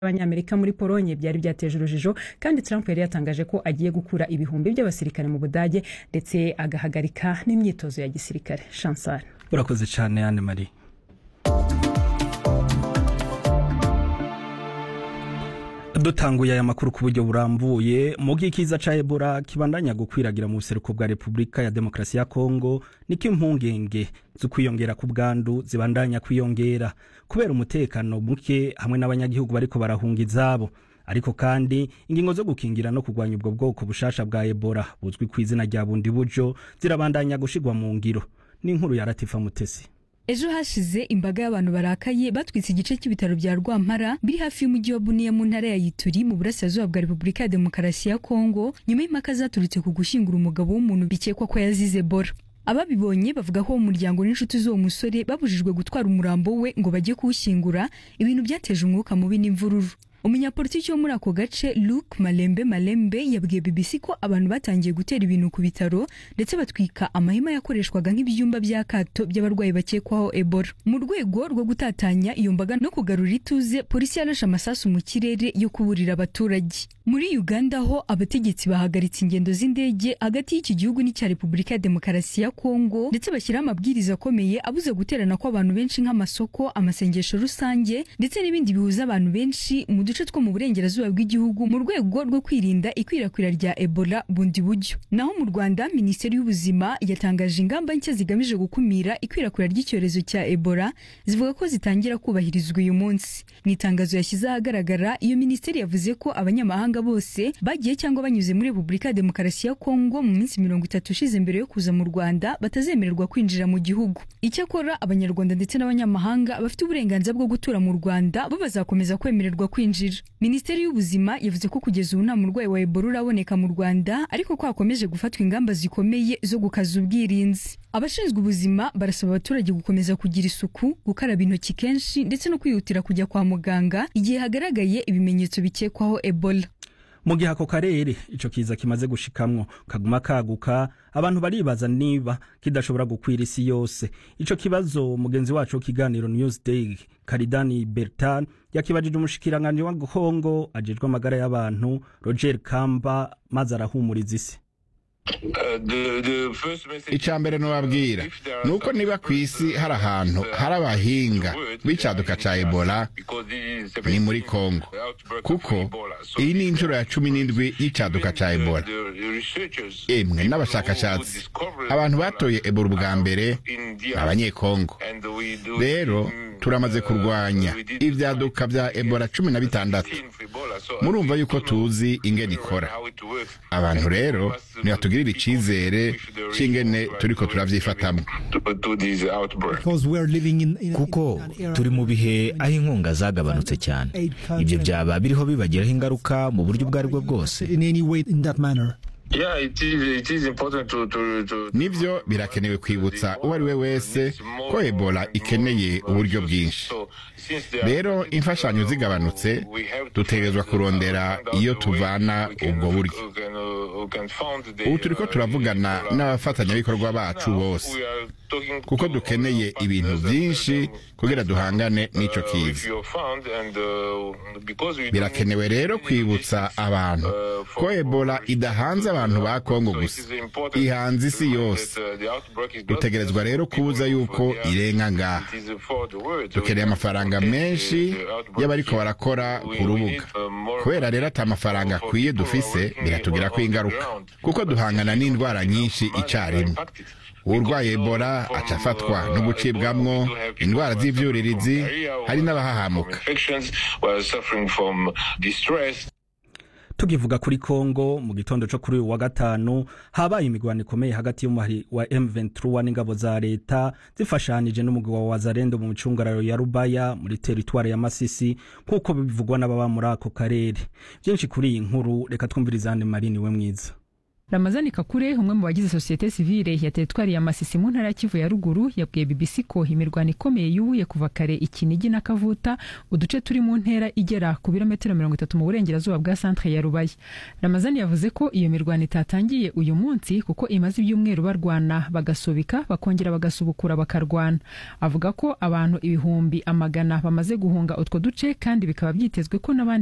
abanyamerika muri polonye byari byateje urujijo kandi trump yari yatangaje ko agiye gukura ibihumbi by'abasirikare mu budage ndetse agahagarika n'imyitozo ya gisirikare chansar urakoze cyane anne marie dutanguye aya makuru ku buryo burambuye mu bw'ikiza ca ebola kibandanya gukwiragira mu buseruko bwa repubulika ya demokarasi ya kongo niko impungenge zo kwiyongera ku bwandu zibandanya kwiyongera kubera umutekano muke hamwe n'abanyagihugu bariko barahunga izabo ariko kandi ingingo zo gukingira no kurwanya ubwo bwoko bushasha bwa ebola buzwi ku izina rya bundi bujo zirabandanya gushigwa mu ngiro n'inkuru ya ratifa mutesi ejo hashize imbaga y'abantu barakaye batwitse igice cy'ibitaro bya rwampara biri hafi y'umujyi wa buniya mu ntara ya yituri mu burasirazuba bwa repubulika ya demokarasi ya kongo nyuma y'impaka zaturutse ku gushyingura umugabo w'umuntu bikekwa ko yazize ebola ababibonye bavuga ko umuryango n'inshuti z'uwo musore babujijwe gutwara umurambo we ngo bajye kuwushyingura ibintu byateje umwuka mubi n'imvururu umunyapolitiki wo muri ako gace luke malembe malembe yabwiye bbc ko abantu batangiye gutera ibintu ku bitaro ndetse batwika amahema yakoreshwaga nk'ibyumba by'akato by'abarwayi bakekwaho ebola mu rwego rwo gutatanya iyo mbaga no kugarura ituze polisi yarashe amasasu mu kirere yo kuburira abaturage muri uganda ho abategetsi bahagaritse ingendo z'indege hagati y'iki gihugu n'icya repubulika ya demokarasi ya kongo ndetse bashyiraho amabwiriza akomeye abuze guterana kw'abantu benshi nk'amasoko amasengesho rusange ndetse n'ibindi bihuza abantu benshi mu duce two mu burengerazuba bw'igihugu mu rwego rwo kwirinda ikwirakwira rya ebola bundi buryo naho mu rwanda minisiteri y'ubuzima yatangaje ingamba nshya zigamije gukumira ikwirakwira ry'icyorezo cya ebola zivuga ko zitangira kubahirizwa uyu munsi mu itangazo yashyize ahagaragara iyo minisiteri yavuze ko abanyamahanga bose bagiye cyangwa banyuze muri repubulika ya demokarasi ya kongo mu minsi mirongo itatu ishize mbere yo kuza mu rwanda batazemererwa kwinjira mu gihugu icyakora abanyarwanda ndetse n'abanyamahanga bafite uburenganzira bwo gutura mu rwanda bo bazakomeza kwemererwa kwinjira minisiteri y'ubuzima yavuze ko kugeza ubu nta murwayi wa ebola uraboneka mu rwanda ariko ko hakomeje gufatwa ingamba zikomeye zo gukaza ubwirinzi abashinzwe ubuzima barasaba abaturage gukomeza kugira isuku gukaraba intoki kenshi ndetse no kwihutira kujya kwa muganga igihe hagaragaye ibimenyetso bikekwaho ebola mu gihe ako karere ico kiza kimaze gushikamwo kaguma kaguka abantu baribaza niba kidashobora gukwira isi yose ico kibazo mugenzi wacu w'ikiganiro newsday karidani bertan yakibajije umushikiranganji wa kongo ajejwe amagara y'abantu roger kamba maze arahumuriza isi icya mbere nubabwira ni uko niba ku isi hari ahantu hari abahinga b'icyaduka cya ebola ni muri kongo kuko iyi ni inshuro ya cumi n'indwi y'icyaduka cya ebola emwe n'abashakashatsi abantu batoye ebola ubwa mbere ni abanyekongo rero turamaze kurwanya ibyaduka bya ebola cumi na bitandatu murumva yuko tuzi ingene ikora abantu rero nibatugirira icyizere cy'ingene turiko turavyifatamwo kuko turi mu bihe aho inkunga zagabanutse cyane ibyo byaba biriho bibagiraho ingaruka mu buryo ubwo ari bwo bwose nibyo birakenewe kwibutsa uwo ari we wese ko ebola ikeneye uburyo bwinshi rero imfashanyo zigabanutse dutegerezwa kurondera iyo tuvana ubwo buryo ubu turi ko turavugana n'abafatanyabikorwa bacu bose kuko dukeneye ibintu byinshi kugira duhangane n'icyo kiza birakenewe rero kwibutsa abantu ko ebola idahanze abantu ba kongo gusa ihanze isi yose dutegerezwa rero kubuza yuko irenga ngaha dukeneye amafaranga menshi y'abariko barakora ku rubuga kubera rero ati amafaranga akwiye dufise biratugirako ingaruka kuko duhangana n'indwara nyinshi icyarimwe urwaye ebola aca afatwa no gucibwamwo indwara z'ivyuririzi hari n'abahahamuka tukivuga kuri kongo mu gitondo cyo kuri uyu wa gatanu habaye imigwano ikomeye hagati y'umuhari wa M23 n'ingabo za leta zifashanije n'umugwi wa Wazalendo mu micungararo ya Rubaya muri teritwari ya Masisi nk'uko bivugwa n'ababa muri ako karere byinshi kuri iyi nkuru reka twumvirizane Marine we mwiza ramazani kakure umwe mu bagize sosiyete sivile ya teritwari ya masisi mu ntara ya kivu ya ruguru yabwiye bbc ko imirwano ikomeye yubuye kuva kare ikinigi na kavuta uduce turi mu ntera igera ku birometero mirongo itatu mu burengerazuba bwa santere ya rubaya ramazani yavuze ko iyo mirwano itatangiye uyu munsi kuko imaze ibyumweru barwana bagasubika bakongera bagasubukura bakarwana avuga ko abantu ibihumbi amagana bamaze guhunga utwo duce kandi bikaba byitezwe ko n'abandi